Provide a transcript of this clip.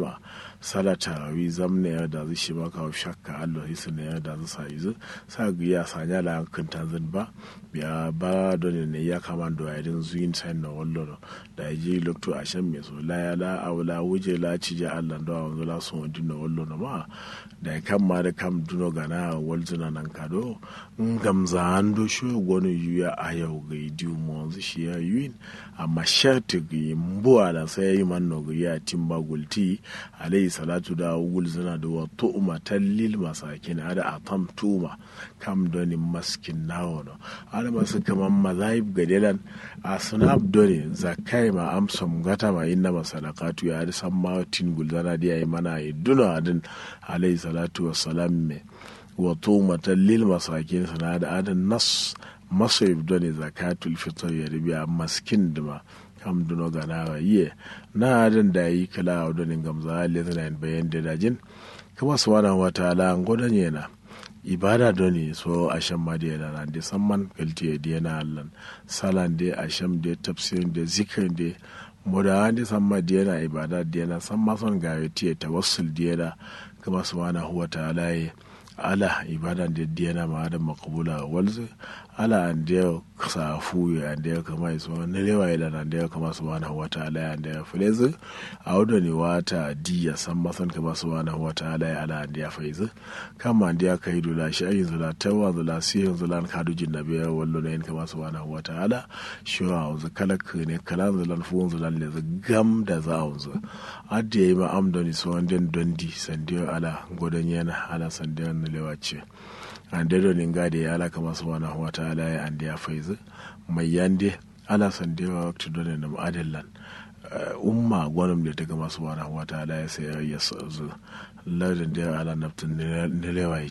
ma salata wi zamne ya da zai shi maka shakka Allah hisu ne ya da zai sa izu sa ya sanya la kan tanzan ba biya ba don ne ya kama da yadin zuyin sai na wallo da ya ji lokto a shan mai so la ya la awla wuje la ci ja Allah da wanzu la so din na wallo na ma da ya kam ma da kam duno gana walzuna nan kado in gamza an do sho gonu yuya a yau ga idiyu mo wanzu shi ya yuyin amma sharti ga mbuwa da sai yi man no ga ya timba gulti alayhi salatu da wulzuna da wa tu'ma tallil masakin ada atam tuma kam doni maskin nawo no ada masu kaman mazahib gadelan a sunab doni zakai ma amsam gata ma inna masalakatu ya da san ma tin gulzana da yayi mana yi duna adin alayhi salatu wassalam me wa tu'ma tallil masakin sana da adan nas masoyib doni zakatul fitr ya ribiya maskin dima kam duno gana yiye na adan da yi kala a donin gamza lezina bayan da dajin kama su wani wata ala godon yana ibada doni so asham ma da yana da samman kalti ya diyana allan salan da asham da tafsirin da zikirin da moda da samma da yana ibada da yana samma son ga ya tiye tawassul da yana kama su wani wata ala ya ala ibada da diyana ma da makabula walzu ala an da sa fuyo an da kama iso na lewa ila nan da kama subhanahu wa ta'ala an da fulezi a wadda ne wata diya san masan kama subhanahu wa ta'ala ya ala an da faizu kama an da kai dula shi ayin zula tawa zula sihin zula an kadu jin nabi ya wallo na yin kama subhanahu wa ta'ala shi wa wanzu kalak ne kalan zulan fuhun zulan le gam da za a wanzu adda ya yi ma amdoni so wanda dondi sandiyo ala godon yana ala sandiyo na lewa ce an da donin gade ya ala kama subhanahu wa ta'ala ya an da ya faizu mai yande ala san da yawa wakti donin da ma'adallan umma gwanin da ta gama subhanahu wa ta'ala ya sai ya zu lardin da ya ala naftin nilewa ya